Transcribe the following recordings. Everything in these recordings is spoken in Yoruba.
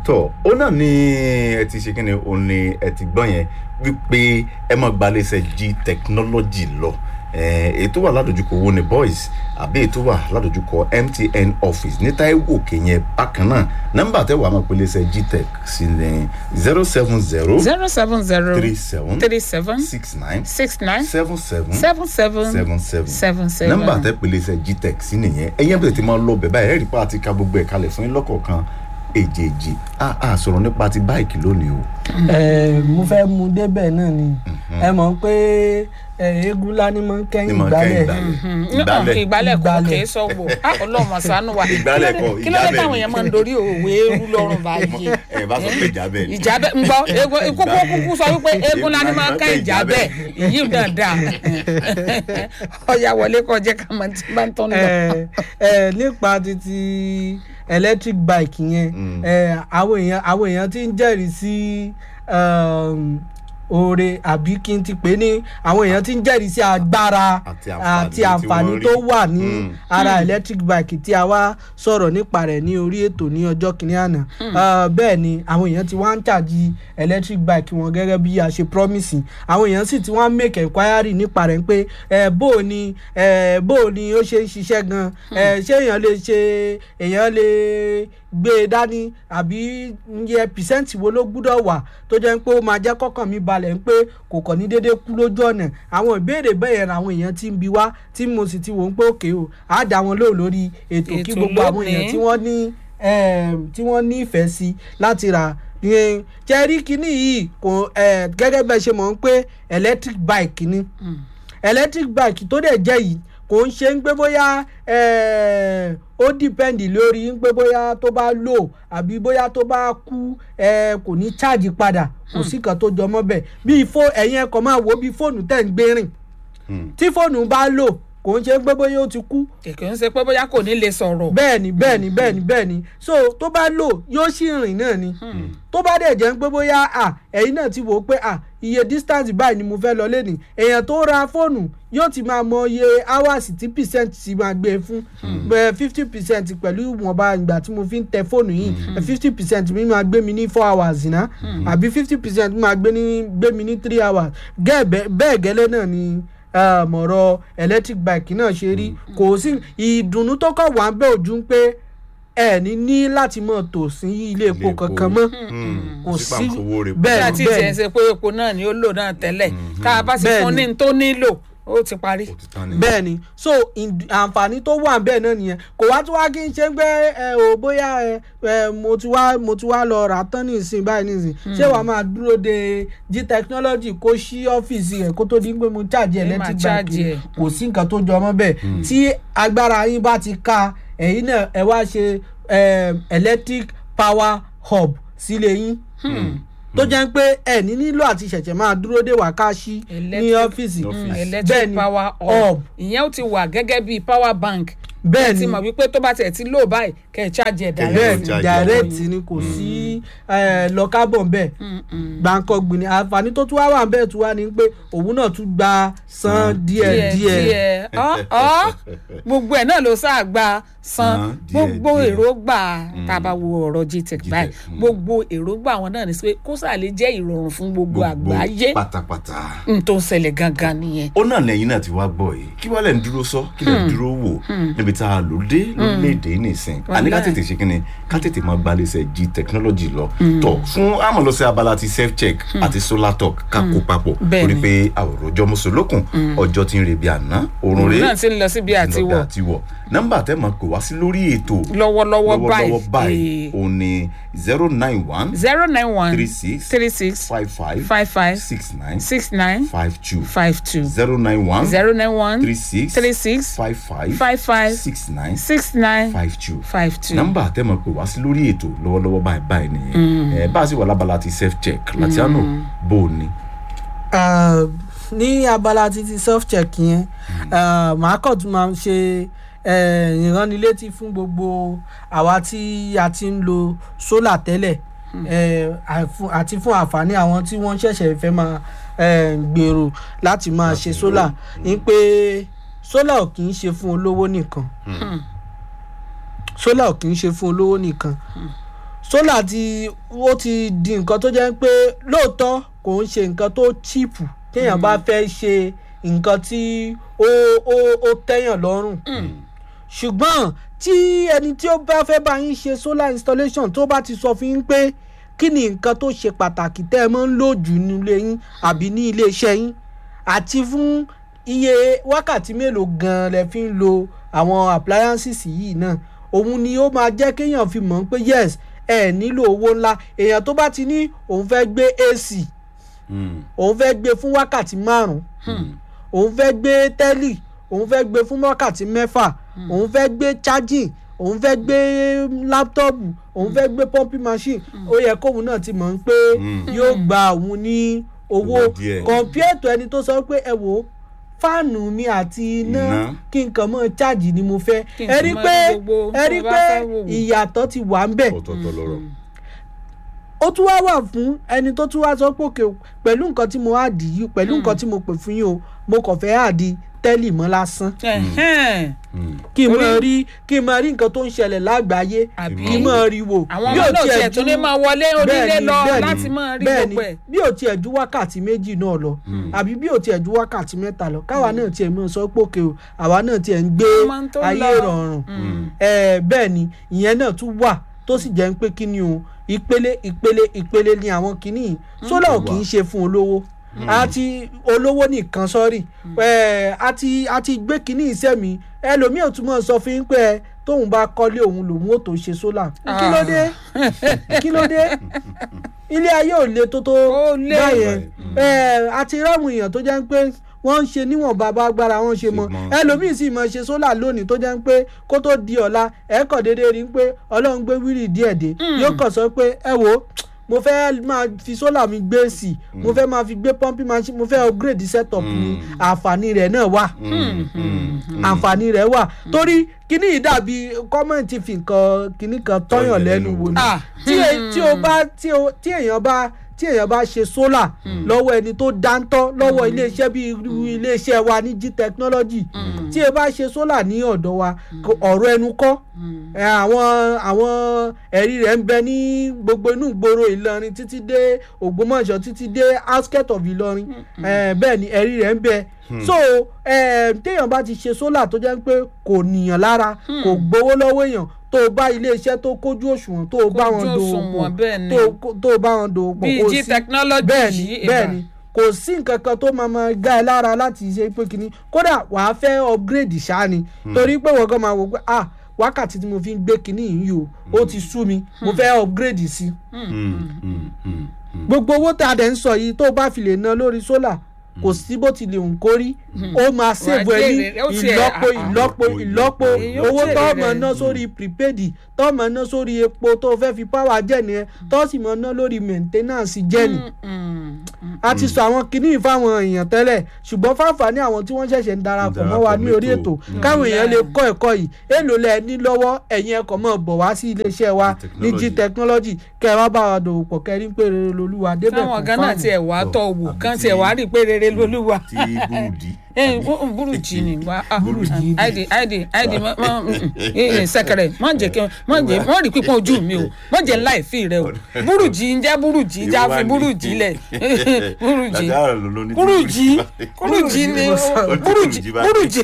tọ ó náà ní ẹ ti ṣe kíni ó ní ẹ ti gbọ́ yẹn wípé ẹ máa gbalẹ̀ṣẹ̀ g technology lọ Eh, èyí tó wà ládojúkọ wo ni boys àbí èyí tó wà ládojúkọ mtn office ní taiwo kìnyẹn bákan náà nọ́mbà tẹ wàá máa pèlè gtech sí ní zero seven zero zero seven zero three seven three seven six nine six nine seven seven seven seven seven seven seven seven. nọ́mbà tẹ pèlè sẹ gtech sí nìyẹn ẹyẹ bẹ̀rẹ̀ tí máa lọ bẹ̀ báyìí ẹ̀rí pa àti ka gbogbo ẹ̀ kalẹ̀ fún yín lọ́kọ̀ọ̀kan èjèèjì a a sọ̀rọ̀ nípa ti báìkì lónìí o. ẹ mo fẹ́ mu débẹ̀ náà ni ẹ mọ̀ pé ẹ, eégún ńlá ni mo ń ní kẹ́yìn mọ̀ kẹ́ gbálẹ̀ ìgbálẹ̀ ìgbálẹ̀ ìgbálẹ̀ kò Ìgbálẹ̀. kì í sọ̀wọ́ ọlọ́mọ ṣàánú wa Ìgbálẹ̀ Kí ló kọ́, dé- kí ló dé ìjábẹ̀ táwọn ni. èèyàn máa ń dorí òwe eru lọ́rùn báyìí ẹ bá sọ pé ìjábẹ̀ ni. ìjábẹ̀ ń gbọ́ eégún kúkú kúkú sọ wípé eégún ńlá ni máa ń ká ìjábẹ̀ ìyí dáadáa ọ̀yà wọlé kọjá ká máa ti máa ń tọ́ nù. ẹ ẹ nípa títí electric bike yẹn ẹ àwọn èèyàn àwọn èèyàn ti ń jẹ́rìí sí um, oore àbí kí n ti pè é ní àwọn èèyàn ti ń jẹ́rìí sí agbára Àti àǹfààní àti tí àǹfààní wọ́n rí. tó wà ní Mm. ara electric bike tí a wá sọ̀rọ̀ nípa rẹ̀ ní orí ètò ní ọjọ́ kìíní àná Ah, bẹ́ẹ̀ ni àwọn èèyàn ti wá ń ṣàjì electric bike wọn gẹ́gẹ́ bí a ṣe promise àwọn èèyàn sì ti wá ń make enquiry nípa rẹ̀ pé ẹ bó o ni ẹ bó o ni ó ṣe ń ṣiṣẹ́ gan ẹ ṣé èèyàn lè ṣe èèyàn lè gbé e dání àbí iye percent wo ló gbúdọ̀ wà tó jẹ́ pé ó máa jẹ́ kọ́kàn mi balẹ̀ ń pé kò kàn ní déédéé kú lójú ọ̀nà àwọn ìbéèrè bẹ́ẹ̀ làwọn èèyàn ti ń bi wá tí mo sì ti wò ń pé òkè o á dá wọn lóò lórí ètò kí Ètò gbogbo àwọn èèyàn lónìí. tí wọ́n ní em, tí wọ́n ní ìfẹ́ sí láti rà ìyẹn jẹ́rí kínní yìí kò eh, gẹ́gẹ́ bẹ́ẹ̀ ṣe mọ̀ ń pé electric bike ni electric bike tó dẹ̀ jẹ́ yìí kò ń ṣe ń pé bóyá eh, ó dìpẹ́ǹdì lórí ń pé bóyá tó bá lò àbí bóyá tó bá kú eh, kò ní cháàjì padà kò sí kan tó jọmọ́ bẹ́ẹ̀ bí fó ẹ̀yin ẹ̀kọ́ máa wò ó bí fóònù tẹ̀ ń gbé rìn Hmm. tí fóònù bá lò kò ń ṣe ń pé bóyá ó ti kú kìkì ń ṣe pé bóyá kò ní lè sọ̀rọ̀. bẹ́ẹ̀ni bẹ́ẹ̀ni bẹ́ẹ̀ni bẹ́ẹ̀ni so tó bá lò yóò sì rìn náà ni tó bá dẹ̀ jẹ́ pé bóyá à ẹ̀yin náà ti wò ó pé à iye distance báyìí ni mo fẹ́ lọ lẹ́nìí èèyàn tó ra fóònù yóò ti máa mọ iye hours tí percent ti máa gbé e fún fifty percent pẹ̀lú ìwọ̀nba ìgbà tí mo fi ń tẹ fóònù yìí fifty percent mi máa gbé mi ní four hours ná àbí fifty percent máa gbé ní gbé mi ní three hours Gẹ́ẹ̀ bẹ́- bẹ́ẹ̀ gẹ́lẹ́ náà ni um, ọ̀rọ̀ electric bike náà ṣe rí kò sí ìdùnnú tó kọ̀ wá ń bẹ́ ojú ń pé ẹ ní ní láti mọ̀ tò sí ilé epo kankan mọ́ kò sí bí bẹ́ẹ̀ àti ni ìṣẹ̀ bẹ́ẹ̀ ń ṣe pé epo náà ni ó lò náà tẹ́lẹ̀ tá a bá sì Bẹ́ẹ̀ fún ni. ní n tó nílò ó ti parí. ni bẹ́ẹ̀ ni so ìd- àǹfààní tó wà bẹ́ẹ̀ náà nìyẹn kò wá tí wá kí n ṣe pé ẹ ò bóyá ẹ ẹ mo ti wá mo ti wá lọ rà tán nísìn báyìí nísìn ṣé wàá máa dúró de g technology kó ṣí ọ́fíìsì rẹ̀ kó tó di pé mo charge Ẹ máa electric charge bike ẹ̀. kò sí nǹkan tó jọ mọ́ bẹ́ẹ̀ tí agbára yín bá ti ka ẹ̀yin náà ẹ wá ṣe em, electric power hub sílé yín tó jẹ́ pé ẹ ní nílò àti ṣẹ̀ṣẹ̀ máa dúró de wákàṣí ní Electric- ọ́fíìsì Mm, bẹ́ẹ̀ electric ni power hub hub ìyẹn ó ti wà gẹ́gẹ́ bíi power bank bẹ́ẹ̀ ẹ ti ni mọ̀ wípé tó bá tiẹ̀ ti lò báyìí kẹ́ ẹ̀ charge ẹ̀ Kẹ́ ẹ direct. bẹ́ẹ̀ ni charge direct ọwọ́ ni kò sí lọ́kábọ̀n bẹ́ẹ̀ gbàǹkọ́ gbìnì àǹfààní tó tún wá wà bẹ́ẹ̀ tún wá ní pé òun náà tún gba san díẹ̀ díẹ̀ díẹ̀ ọ́ ọ́ gbogbo ẹ̀ náà ló sáà gba san San díẹ̀ gbogbo díẹ̀. èròǹgbà tá a bá wo ọ̀rọ̀ gtech báyìí mm. gbogbo èròǹgbà àwọn náà ní sí pé kó sáà lè jẹ́ ìrọ̀rùn fún gbogbo àgbáyé pátápátá. n tó ń ṣẹlẹ̀ gangan nìyẹn. ó náà lẹ́yìn náà ti wá gbọ́ yìí kí wàá lẹ̀ ń dúró sọ kí lẹ̀ ń dúró wò níbi tá a lò dé lórílẹ̀‐èdè yìí nìsín àní ká Wàláì. tètè ṣe kí ni ká tètè máa gbalẹ̀sẹ̀ g technology lọ tọ̀ fún àmọ́ lọ sí abala ti self check àti solar talk ká kó papọ̀ Bẹ́ẹ̀ torí ni. pé àwòrán mùsùlùkùn ọjọ́ ti ń rebi àná oorun òun rèé náà ti ń lọ síbi àti wọ̀ àti wọ̀ nọ́mbà tẹ́ máa pè wá sí lórí ètò lọ́wọ́lọ́wọ́ lọ́wọ́lọ́wọ́ báyìí báyìí òun ni zero nine one zero nine one three six three six five five five five six nine six nine five two five two zero nine one zero nine one three six three six five five five five six nine six nine five two five two. nọ́mbà tẹ́mọ̀ pé wá sí lórí ètò lọ́wọ́lọ́wọ́ báyìí báyìí nìyẹn ẹ bá a sì wà lábala ti self check Latiano bó o ní. Ah, ní abala títí self check yẹn ah, màá kàn tún máa ṣe eh, ìránnilétí fún gbogbo àwa tí a ti ń lo solar tẹ́lẹ̀ eh, àfún- àti fún àǹfààní àwọn tí wọ́n ṣẹ̀ṣẹ̀ fẹ́ máa eh, gbèrò láti máa ṣe solar ní pé solar ò kì í ṣe fún olówó nìkan solar ò kì í ṣe fún olówó nìkan sólà ti ó ti di nǹkan tó jẹ́ pé lóòótọ́ kò ń ṣe nǹkan tó chíìpù téèyàn bá fẹ́ ṣe nǹkan tí ó ó ó tẹ́yàn lọ́rùn ṣùgbọ́n tí ẹni tí ó bá fẹ́ bá yín ṣe solar installation tó bá ti sọ fún yín pé kí ni nǹkan tó ṣe pàtàkì tẹ́ ẹ máa ń lò jù nílé yín àbí ní ilé iṣẹ́ yín àti fún iye wákàtí mélòó gan-an lẹ fi ń lo àwọn appliances yìí náà òun ni ó máa jẹ́ kéèyàn fi mọ̀ pé yes ẹ nílò owó ńlá èèyàn tó bá ti ní òun fẹ́ gbé AC òun fẹ́ gbé fún wákàtí márùn-ún òun fẹ́ gbé tẹ́lì òun fẹ́ gbé fún wákàtí mẹ́fà òun fẹ́ gbé charging òun fẹ́ gbé láptọ́ọ̀pù òun fẹ́ gbé pumping machine ó yẹ kóun náà ti mọ̀ pé yóò gba òun ní owó Owó díẹ̀. compare to ẹni tó sọ pé ẹ wò ó fáànù mi àti iná Iná. kí nǹkan mọ́ chájì ni mo fẹ́ Kí ẹ nǹkan rí mọ́ pé gbogbo ẹ tó rí bá pé fẹ́ wò wò. ìyàtọ̀ ti wà ń bẹ̀ ọ̀tọ̀ọ̀tọ̀ lọ́rọ̀ ó tún wá wà fún ẹni tó tún wá sọ pé òkè o, pẹ̀lú nǹkan tí mo á dì yìí pẹ̀lú nǹkan tí mo pè fún yín o mo kàn fẹ́ àdì tẹ́lì mọ́ lásán Ẹ̀hẹ́n. kí n Orí- máa rí kí n máa rí nǹkan tó ń ṣẹlẹ̀ lágbàáyé Àbí? kí n máa rí wò àwọn Bí ọmọ ò náà tiẹ̀ tiẹ̀ tún ju- ní máa wọlé onílé bẹ́ẹ̀ni, lọ bẹ́ẹ̀ni, láti máa rí bẹ́ẹ̀ni, gbogbo ẹ̀. bí ò tiẹ̀ ju wákàtí méjì náà lọ àbí bí ò tiẹ̀ ju wákàtí mẹ́ta lọ káwa náà tiẹ̀ mọ̀ sọ pé òkè o àwa náà tiẹ̀ ń gbé Ọmọ tó ayé lọ. ìrọ̀rùn ẹ bẹ́ẹ̀ ni ìyẹn náà tún wà tó sì jẹ́ ń pé kí ni o ìpele ìpele ìpele ni àwọn kìíní yìí sólà ò kì í ṣe fún olówó àti olówó nìkan sọ́rí ẹ àti àti gbé kìíní iṣẹ́ mi ẹlòmíì ò tún mọ̀ sọ fún yín pé ẹ tóun bá kọ́lé òun lòun ò tó ṣe sólà kí ló dé kí ló dé ilé ayé ò le tó tó Ó le. báyẹn ẹ àti ráwọn èèyàn tó jẹ́ ń pé wọ́n ń ṣe níwọ̀n bàbá agbára wọn ṣe mọ́ Ṣùgbọ́n- ẹlòmíì sì mọ̀ ṣe sólà lónìí tó jẹ́ ń pé kó tó di ọ̀la ẹ̀ kàn déédéé rí i pé ọlọ́run gbé wírì díẹ̀ dé yóò kàn sọ pé ẹ wò ó mo fẹ́ máa fi sólà mi gbé sí i mo fẹ́ máa fi gbé pumping machine mo fẹ́ upgrade setup mi àǹfààní rẹ̀ náà wà àǹfààní rẹ̀ wà torí kíní yìí dàbí kọ́mẹ̀ntì fi nǹkan kíní kan tọ́yàn lẹ́nu wò ni Ah. tí e- tí o bá tí o tí èèyàn bá tí èèyàn bá ṣe sólà lọ́wọ́ ẹni tó dáńtọ́ lọ́wọ́ iléeṣẹ́ bíi irú iléeṣẹ́ wa ní g technology tí e bá ṣe sólà ní ọ̀dọ̀ wa kò- ọ̀rọ̀ ẹnu kọ́ ẹ, àwọn àwọn ẹ̀rí rẹ̀ ń bẹ ní gbogbo inú ìgboro Ìlọrin títí dé Ògbómọ̀ṣọ́ títí dé outskirt of Ìlọrin ẹ, bẹ́ẹ̀ ni ẹ̀rí rẹ̀ ń bẹ so ẹ, téèyàn bá ti ṣe sólà tó jẹ́ pé kò níyàn lára kò gbowó lọ́wọ́ èèyàn tó o bá iléeṣẹ́ tó kójú òṣùwọ̀n tó o bá wọn Kójú dòwò òṣùwọ̀n, pọ̀ bẹ́ẹ̀ ni. tó o kó- tó o bá wọn dòwò pọ̀ Bíi kò G sí- technology bẹ́ẹ̀ni yìí, bẹ́ẹ̀ni ìbá. kò sí nǹkan kan tó máa máa gá ẹ lára láti ṣe pé kínní kódà wàá fẹ́ upgrade ṣáá ni torí pé wọ́n kàn máa wò pé ah wákàtí tí mo fi ń gbé kínní yìí o ó ti sú mi mo fẹ́ upgrade sí gbogbo owó tá a dẹ̀ ń sọ yìí tó o bá fi lè ná lórí sólà kò sí bó ti lè hùn kó rí ó máa ṣèbù ẹ ní jèrè, ó tiẹ̀- ìlọ́po ah, ah. ìlọ́po ìlọ́po Èyí ó owó jèrè tó rẹ̀. mọ̀ ná sórí prepaid tó mọ̀ ná sórí epo tó fẹ́ fi power jẹ́ nìyẹn tó sì mọ̀ ná lórí maintenance jẹ́ nì a ti sọ àwọn kinní fáwọn èèyàn tẹ́lẹ̀ ṣùgbọ́n fáǹfààní àwọn tí wọ́n ṣẹ̀ṣẹ̀ ń darapọ̀ mọ́ wa ní orí ètò káwọn èèyàn lè kọ́ ẹ̀kọ́ yìí èèlò lẹ ní lọ́wọ́ ẹ̀yin ẹ̀kọ́ mọ̀ bọ̀ wá sí iléeṣẹ́ wa ní g technology kẹ́ ẹ wá bá wa dòwò pọ̀ kẹ́rin pé rere lolúwa débẹ̀ táwọn kò gan náà fáàmù. tiẹ̀ wá tọ̀ wò Àbí kán tí- tiẹ̀ wá rí i pé rere lolúwa. tí burúdi. ẹ burújí ni wa ah, Burújí. àìdè àìdè àìdè mọ mọ ẹ sẹkẹrẹ mọ jẹ kí mọ jẹ mọ rí pípọn ojú mi o mọ jẹ láì fi rẹ o burújí ń jẹ burújí já fi burújí lẹ burújí burújí burújí ni burújí burújí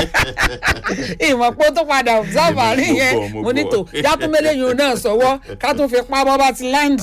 ìmọ̀ pé ó tó padà observe àárín Mo yẹn gbọ́, mo mo ní gbọ́. tò yàtúmẹ́lẹ́ yìí náà sọ̀wọ́ ká tún fi pa bọ́ bá ti land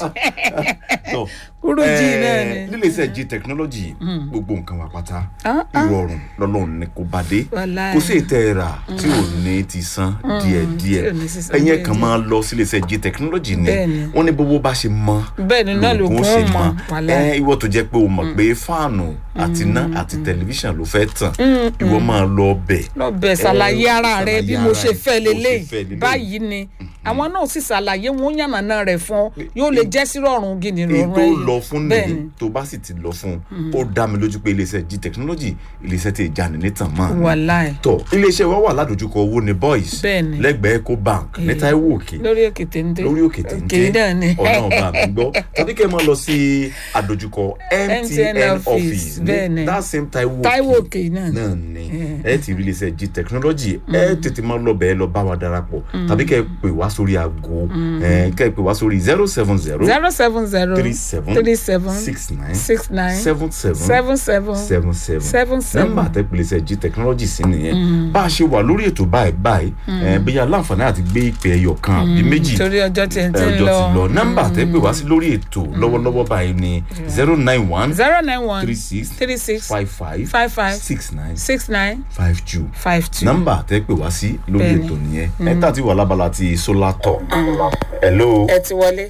burújí náà ni. nílé iṣẹ́ g technology gbogbo nǹkan wa pátá Ah, ah. ìrọ̀rùn lọ́lọ́run ni kò bá dé Wàláhì. kò sí ìtẹ́ rà tí ò ní ti san díẹ̀díẹ̀ tí ò ní ti san ẹ̀yin díẹ̀díẹ̀. kan máa lọ sílé iṣẹ́ g technology ni Bẹ́ẹ̀ni. wọ́n ní bówó bá ṣe mọ́ bẹ́ẹ̀ ni náà ló lògùn ó kún ṣe mọ́ mọ́ wàláhì. ẹ ìwọ tó jẹ́ pé o mọ̀ pé fáànù àti iná àti tẹlifíṣàn ló fẹ́ tàn ìwọ máa lọ bẹ̀ lọ bẹ̀ ṣàlàyé ara rẹ ṣàlàyé bí mo ara ṣe rẹ, fẹ́ bó ṣe lélẹ̀ fẹ́ lélẹ̀. báyìí ni àwọn náà sì ṣàlàyé wọn yànnàná rẹ̀ fún ọ yóò lè jẹ́ sí rọrùn gidi èyí rọrùn tó ẹ̀yìn lọ lọ fún Bẹ́ẹ̀ni. nìyí tó bá sì ti lọ fún ó dá mi lójú pé iléeṣẹ́ g technology iléeṣẹ́ tí ìjà ní nítàn mọ́ ni. wàláì tọ iléeṣẹ́ wa wà ládojúkọ owó ní boys Bẹ́ẹ̀ni. lẹ́gbẹ̀ẹ́ eco bank ní Táíwò òkè lórí òkè téńté lórí òkè òkè náà ni ọ̀nà ọba mi gbọ́ tàbí kẹ́ ẹ máa lọ sí àdójúkọ MTN office, office bẹ́ẹ̀ni. ní that same Táíwò Táíwò òkè náà ni. náà ni ẹ ti rí iléeṣẹ́ g technology ẹ tètè máa lọ bẹ́ẹ̀ lọ bá wa darapọ̀ tàbí kẹ́ ẹ pè wá sórí aago ẹ, kẹ́ ẹ pè wá sórí zero seven zero zero seven zero three seven three seven six nine six nine seven seven seven seven seven seven seven seven. nọ́mbà àtẹ̀pẹ̀lẹsẹ̀ g technology sí nìyẹn bá a ṣe wà lórí ètò báyìí báyìí ẹ, bóyá láǹfààní àti gbé ìpè ẹyọ kan àbí méjì torí ọjọ́ tí ẹ ti ń ẹjọ́ lọ ti lọ nọ́mbà àtẹ̀pẹ̀ wá sí lórí ètò lọ́wọ́lọ́wọ́ báyìí ni zero nine one zero nine one three six three six five five five five six nine six nine five two five two. nọ́mbà àtẹ̀pẹ̀ wá sí lórí Bẹ́ẹ̀ni. ètò nìyẹn ẹ tà ti wà lábala ti solar talk hello ẹ ti wọlé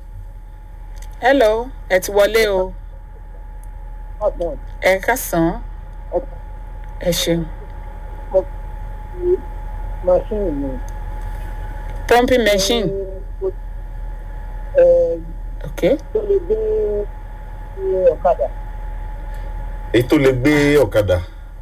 hello ẹ ti wọlé o ẹ kásán ẹ ṣeun machine ni. pumping machine ẹ ok tó lè gbé gbé ọ̀kadà. èyí tó lè gbé ọ̀kadà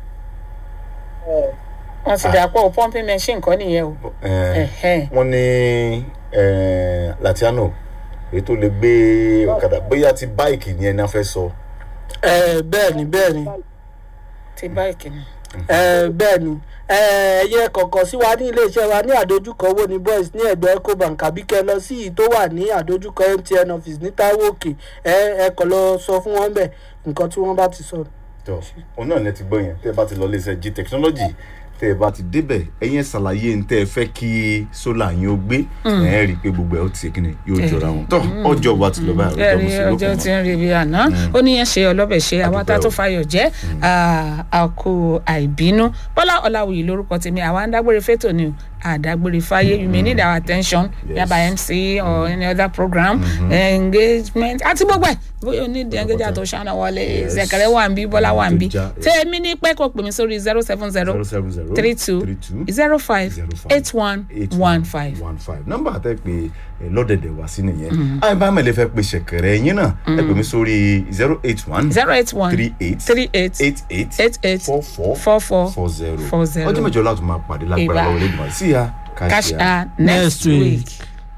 ẹ wọn ti dà pọ̀ pumping machine kọ́ nìyẹn o ẹ, Ẹ̀hẹ́. wọ́n ní ẹ, latiano èyí tó lè gbé ọ̀kadà bóyá ti báìkì ni ẹni á fẹ́ sọ. ẹ bẹ́ẹ̀ ni bẹ́ẹ̀ ni ti báyìí ni ẹ bẹ́ẹ̀ ni ẹ ẹyẹ kọ̀ọ̀kan sí wa ní iléeṣẹ́ wa ní àdójúkọ owó ní boys ní ẹ̀gbẹ́ ecobank àbí kẹ́ lọ sí ìyí tó wà ní àdójúkọ mtn office ní taiwo òkè ẹ ẹ kàn lọ sọ fún wọn bẹ́ẹ̀ nǹkan tí wọ́n bá ti sọ. tọ òun náà lẹ ti gbọ́ yẹn tẹ́ ẹ bá ti lọ léṣe g technology tẹ́ ẹ bá ti débẹ̀ ẹ̀yin ẹ̀ ṣàlàyé ń tẹ́ ẹ fẹ́ kí sólà yín ó gbé ẹ̀ rí i pé gbogbo ẹ̀ ó ti ṣe kíni yóò jọra wọn tọ ọjọ́ wa ti lọ báyìí ọjọ́ ẹ̀rí mo sì ọjọ́ lókun tí mọ́. ń rí ibi àná ó ní yẹn ṣe ọlọ́bẹ̀ ṣe àwa tá a tó Adúpẹ́ o. fayọ̀ jẹ́ àkó àìbínú bọ́lá ọ̀làwùyí lórúkọ tèmi àwa ń dágbére fétò ni o àdágbére fáyé you may need our attention Yes. yaba mc or any other program engagement àti gbogbo ẹ̀ bóyá o ní di engagement tó ṣáná wọlé Yes. zẹ̀kẹ̀rẹ̀ wà ń bí bọ́lá wà ń bí Tó já, yes. tèmi ní pẹ́ kó pè mí sórí zero seven zero zero seven zero three two zero five eight one one five. one five nọ́mbà àtẹ pé ẹ, lọ́dẹ̀dẹ̀ wá sí nìyẹn àìbámẹ́lẹ̀ fẹ́ pe ṣẹ̀kẹ̀rẹ̀ yín náà ẹ pè mí sórí zero eight one zero eight one three eight three eight eight eight eight eight four four four four four zero four zero. ọjọ́ mẹ́jọ láti máa pàdé lágbára Ìbá. lọ́wọ́ lẹ́gbọ̀n sí ya cash káṣíà. out next Next week. week.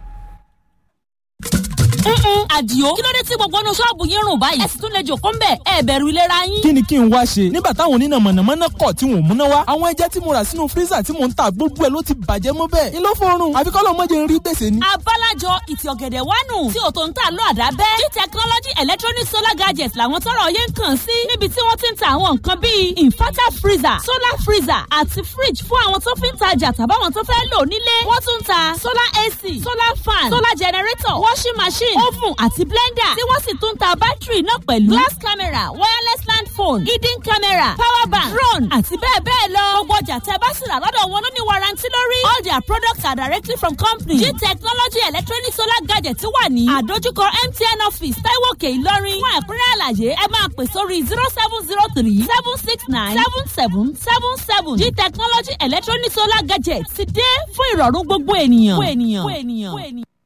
Mm-mm, àdìo kí ló dé tí gbogbo inú ṣọ́ọ̀bù yín rùn báyìí ẹ sì tún lè jòkó ń bẹ̀ ẹ bẹ̀rù ìlera yín. kí ni kí n wá ṣe nígbà táwọn oníná mọ̀nàmọ́ná kọ̀ tí wọn ò múná wá àwọn ẹja tí mo rà sínú fírísà tí mò ń ta gbogbo ẹ̀ ló ti bàjẹ́ mọ́ bẹ́ẹ̀ ni ló fọrùn àfi kọ́ lọ́mọdé ń rí gbèsè ni. abálájọ ìtì ọ̀gẹ̀dẹ̀ wánu tí ò tó ń tà lọ àdábẹ́ g technology electronic solar gadgets làwọn tọrọ yẹn ń kàn sí níbi tí wọ́n ti ń ta àwọn nǹkan bíi inverter freezer solar freezer àti fridge fún àwọn tó fi ń tajà tàbáwọn tó fẹ́ lò nílé wọ́n tún ń ta solar ac solar fan solar generator washing machine oven àti blender tí wọ́n sì tún ń ta bátìrì náà pẹ̀lú glass camera wireless land phone hidden camera power bank drone àti bẹ́ẹ̀ bẹ́ẹ̀ lọ gbogbo ọjà tẹ́ bá sì rà lọ́dọ̀ wọn ló ní warranty lórí all their products are directly from company g technology electronic solar gadget wà ní àdójúkọ mtn office taiwo òkè ìlọrin fún ẹ̀kúnrẹ́ àlàyé ẹ máa pè sórí zero seven zero three seven six nine seven seven seven seven g technology electronic solar gadget ti dé fún ìrọ̀rùn gbogbo ènìyàn. gbogbo ènìyàn. gbogbo ènìyàn.